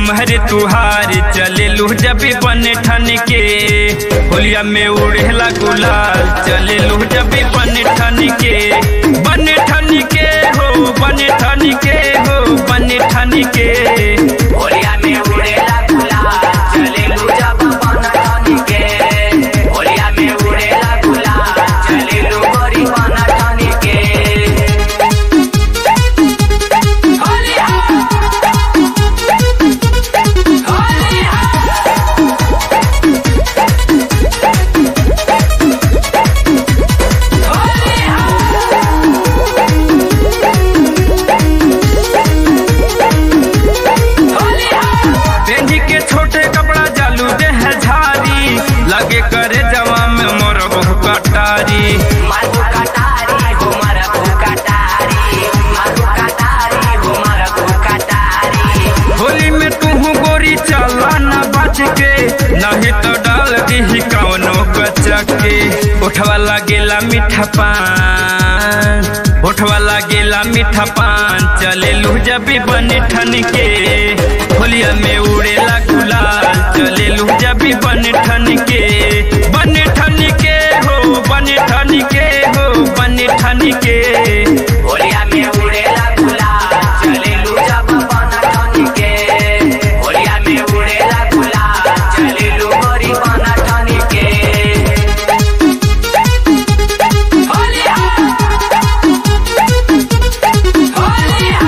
हमरे तुहार चले लू जब बन ठन के होलिया में उड़ेला गुलाल चले लू जब बन ठन के बन ठन के हो बन ठन के हो बन ठन के होलिया में उड़ेला गुलाल चले लू जब बन ठन के होलिया में उड़ेला गुलाल चले लू गोरी बन ठन के होलिया होलिया पेंजी के छोटे कपड़ा जालू दे है झारी लगे करे जवा में मोर बहु कटारी मारू कटारी हो मरबू कटारी मारू कटारी हो मरबू कटारी होली में तू गोरी चला न बच के नहीं तो डाल दी कौनो कचके उठवा लागेला मीठा पान उठवा लागेला मीठा पान चले लू जब बन ठन के होलिया में उड़ेला गुलाल चले लू जब बन ठन के बन ठन के हो बन ठन के हो बन ठन के होलिया में उड़ेला गुलाल चले लू जब बन ठन के होलिया में उड़ेला गुलाल चले लू गोरी बन ठन के होलिया होलिया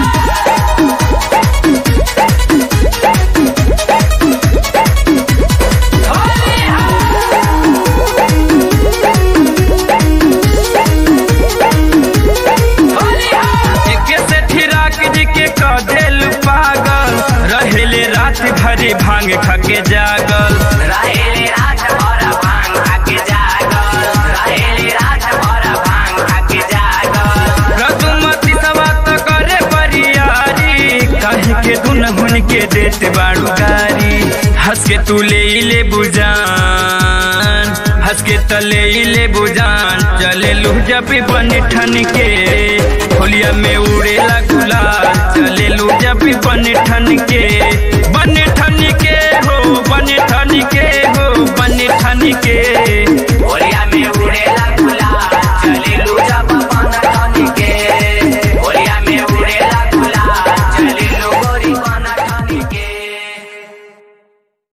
एके से ठिराक जी के कदेल पागल रहेले रात भरी भांग खके जागल रहेले रात भर भांग खाके जागल रहेले रात भर भांग खाके जागल रघुमती सवा त करे बरियारी कहे के दुन हुन के देत बाड़ू गारी हंस के तू ले ले बुजान हंस के तले ले बुजान चले लू जब बन ठन के होलिया में उड़ेला गुलाल चले लू जब बन ठन के बन ठन के हो बन ठन के हो बन ठन के